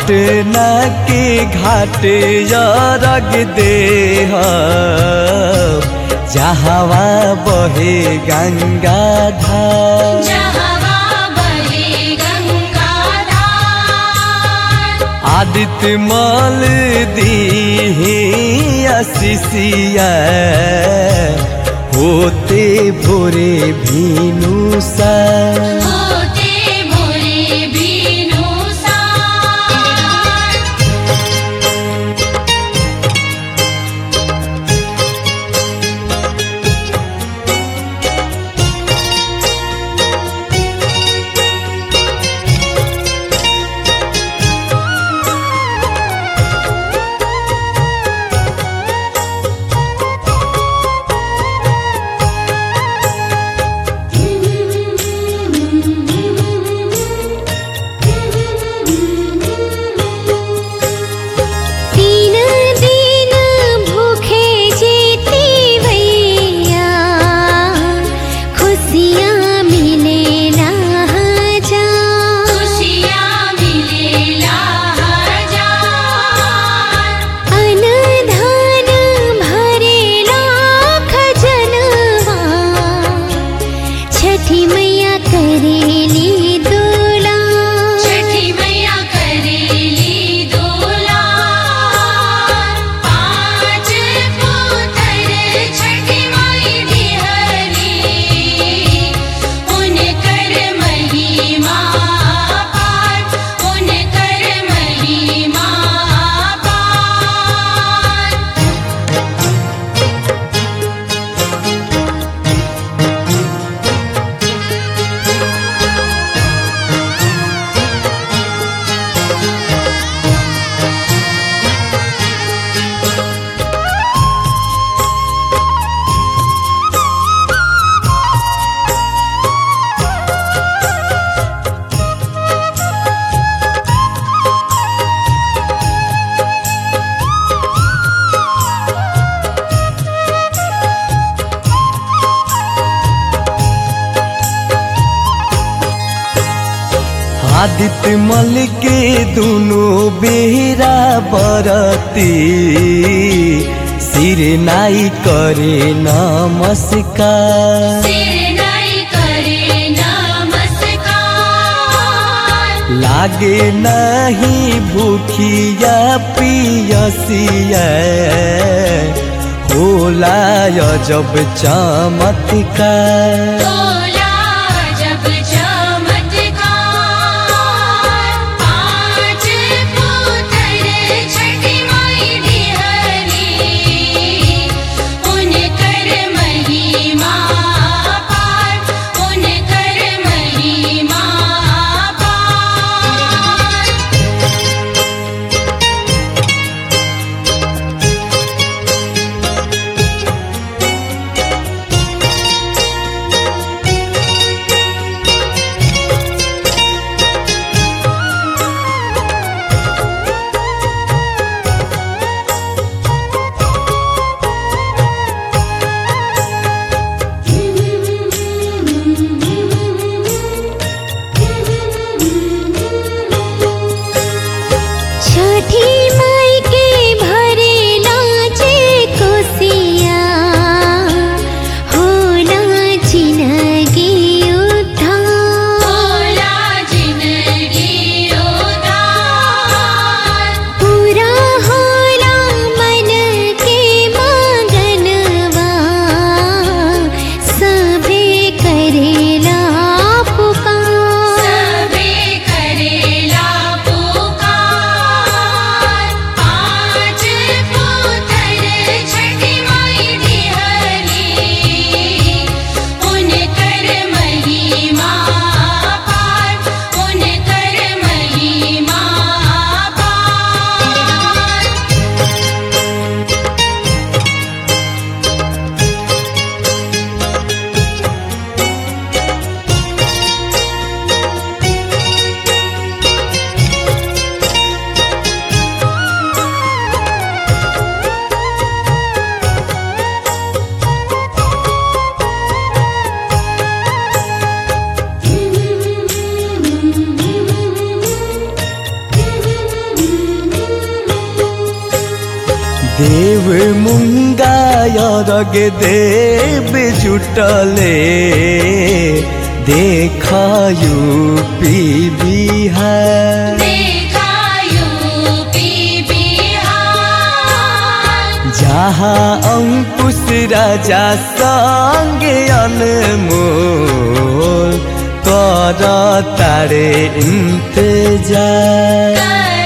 पटना के घाट रग दे जहवा बहे गंगा धार जहवा बहे गंगाधार आदित्य मल दी अशिषिया होते भोरे भीनु सा होते भोरे बीनु सार तीन दिन भूखे जीती भैया खुशियाँ मिले ना जा खुशियाँ मिले लाजार अनधान भरे लाख जनवा छठी मैया करेली दोला छठी मैया करेली दोलार पाँच पुत्र छठी माई बिहरी उनकर महिमा पार उनकर महिमा पार आदित्य मल के दोनों बेहरा बरती सिर नाई करे नमस्कार सिर नाई करे नमस्कार लागे नहीं भूखिया पियसिया होला जब चमत्कार तोला जब चमत्कार पाँच पुत्र छठी माई बिहरी उनकर महिमा पार उनकर महिमा पार तीन मुंगा यरग देव जुटले देखायु पी बिहार देखायु पी बिहार जहाँ अंकुश राजा संगे अनमोल कर तारे इंतजार कर